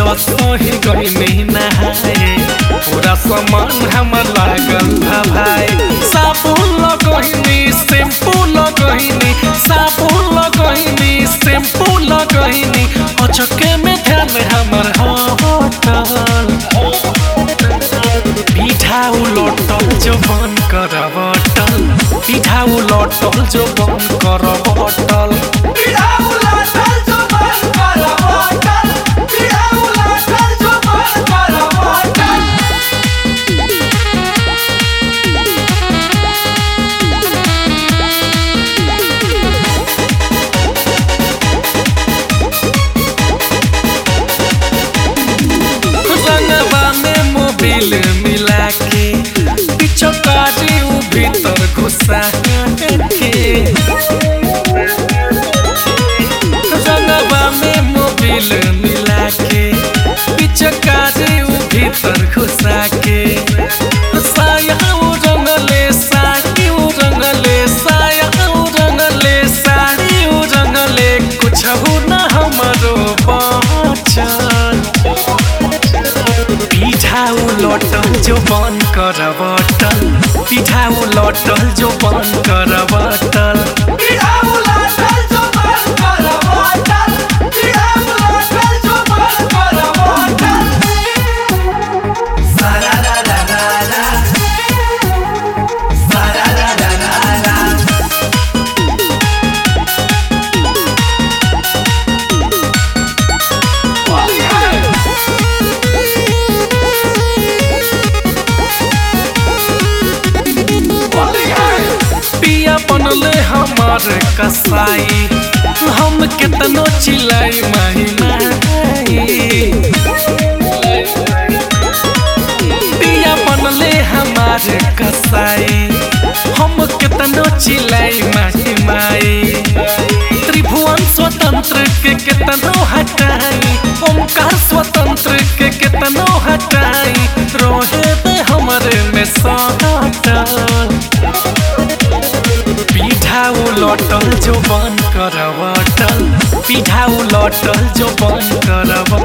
सही गईनी नहाए पूरा सामान हम लागल बा भाई साबुन लगहिनी शैम्पू लगहिनी साबुन लगहिनी शैम्पू लगहिनी अचके में ध्यान हमर होटल पिठा उलटल जो बन कर बटल पिठा उलटल जो बन कर बटल रंगवा में मोबिल मिला के पिछकारी उ भीतर घुसा के रंगवा में मोबिल मिला के पिछकारी उ भीतर घुसा के साया उ रंगले साड़ी उ रंगले साया उ रंगले साड़ी उ रंगले कुछ न हमरो बचल पिठा उलटल जो बन कर बटल पिठा उलटल जो बन कर बटल पिया बनले हमार कसाई हम केतनो चिल्लाई माही माही पिया बनले हमार कसाई हम केतनो चिल्लाई माही माई त्रिभुवन स्वतंत्र के केतनो हटाई ओमकार स्वतंत्र के केतनो हटाई रोहे पे हमरे में सटल पिठा उलटल जो बन कर बटल पिठा उलटल जो बन कर